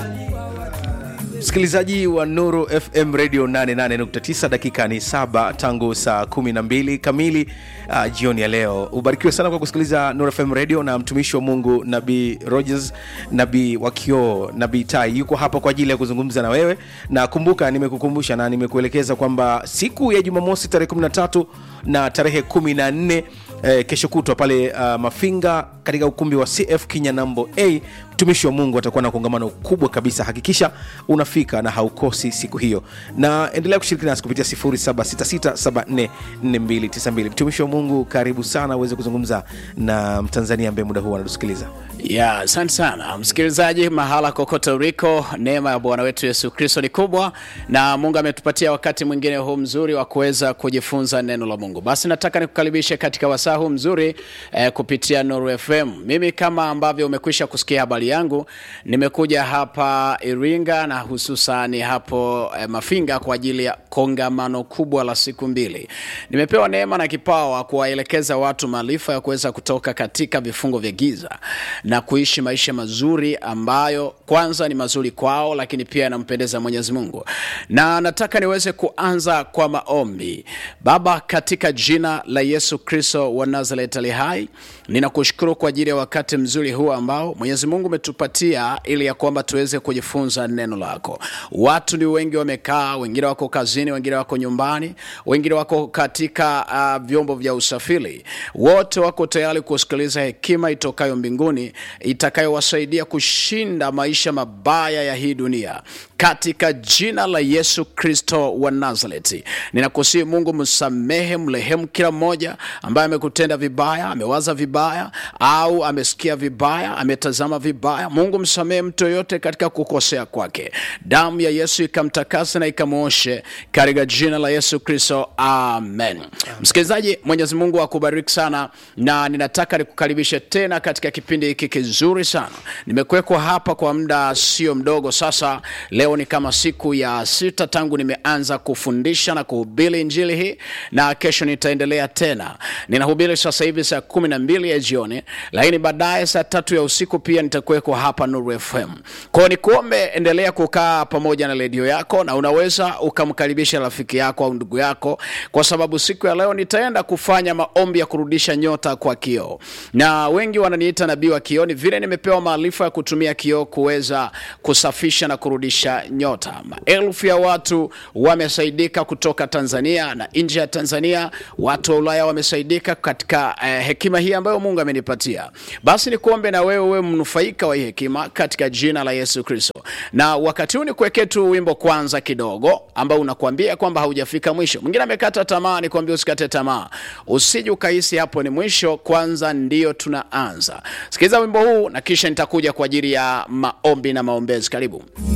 msikilizaji wa nuru fm radio 88.9 dakika ni saba tangu saa 12 kamili uh, jioni ya leo ubarikiwe sana kwa kusikiliza nuru fm radio na mtumishi wa mungu nabii rogers nabii wa kioo nabii tai yuko hapa kwa ajili ya kuzungumza na wewe na kumbuka nimekukumbusha na nimekuelekeza kwamba siku ya jumamosi tarehe 13 na tarehe 14 eh, kesho kutwa pale uh, mafinga katika ukumbi wa cf kinyanambo a mtumishi wa mungu atakuwa na kongamano kubwa kabisa hakikisha unafika na haukosi siku hiyo na endelea kushiriki nasi kupitia 766744292 mtumishi wa mungu karibu sana uweze kuzungumza na mtanzania ambaye muda huu anatusikiliza ya asante sana msikilizaji mahala kokote uliko neema ya bwana wetu yesu kristo ni kubwa na mungu ametupatia wakati mwingine huu mzuri wa kuweza kujifunza neno la mungu basi nataka nikukaribishe katika wasaa huu mzuri eh, kupitia nuru fm mimi kama ambavyo umekwisha kusikia habari yangu nimekuja hapa iringa na hususani hapo eh, mafinga kwa ajili ya kongamano kubwa la siku mbili nimepewa neema na kipawa kuwaelekeza watu maarifa ya kuweza kutoka katika vifungo vya giza na kuishi maisha mazuri ambayo kwanza ni mazuri kwao lakini pia yanampendeza mwenyezi mungu na nataka niweze kuanza kwa maombi baba katika jina la yesu kristo wa nazaret ali hai ninakushukuru kwa ajili ya wakati mzuri huu ambao mwenyezi mungu umetupatia ili ya kwamba tuweze kujifunza neno lako watu ni wengi wamekaa wengine wako kazini wengine wako nyumbani wengine wako katika uh, vyombo vya usafiri wote wako tayari kusikiliza hekima itokayo mbinguni itakayowasaidia kushinda maisha mabaya ya hii dunia katika jina la yesu kristo wa nazareti ninakusii mungu msamehe mrehemu kila mmoja ambaye amekutenda vibaya amewaza vibaya au amesikia vibaya ametazama vibaya mungu msamehe mtu yoyote katika kukosea kwake damu ya yesu ikamtakase na ikamwoshe katika jina la yesu kristo amen msikilizaji mwenyezi mungu akubariki sana na ninataka nikukaribishe tena katika kipindi hiki kizuri sana nimekuwekwa hapa kwa muda sio mdogo sasa leo ni kama siku ya sita tangu nimeanza kufundisha na kuhubiri injili hii na kesho nitaendelea tena ninahubiri sasa hivi saa kumi na mbili ya jioni lakini baadaye saa tatu ya usiku pia nitakuwekwa hapa nuru fm kwao nikuombe endelea kukaa pamoja na redio yako na unaweza ukamkaribisha rafiki yako au ndugu yako kwa sababu siku ya leo nitaenda kufanya maombi ya kurudisha nyota kwa kioo na wengi wananiita nabii wa kioo ni vile nimepewa maarifa ya kutumia kioo kuweza kusafisha na kurudisha nyota maelfu ya watu wamesaidika kutoka tanzania na nje ya tanzania watu wa ulaya wamesaidika katika eh, hekima hii ambayo mungu amenipatia basi nikuombe na wewe uwe mnufaika wa hii hekima katika jina la yesu kristo na wakati huu nikuwekee tu wimbo kwanza kidogo ambao unakuambia kwamba haujafika mwisho mwingine amekata tamaa nikuambia usikate tamaa usije ukahisi hapo ni mwisho kwanza ndio tunaanza sikiliza wimbo huu na kisha nitakuja kwa ajili ya maombi na maombezi karibu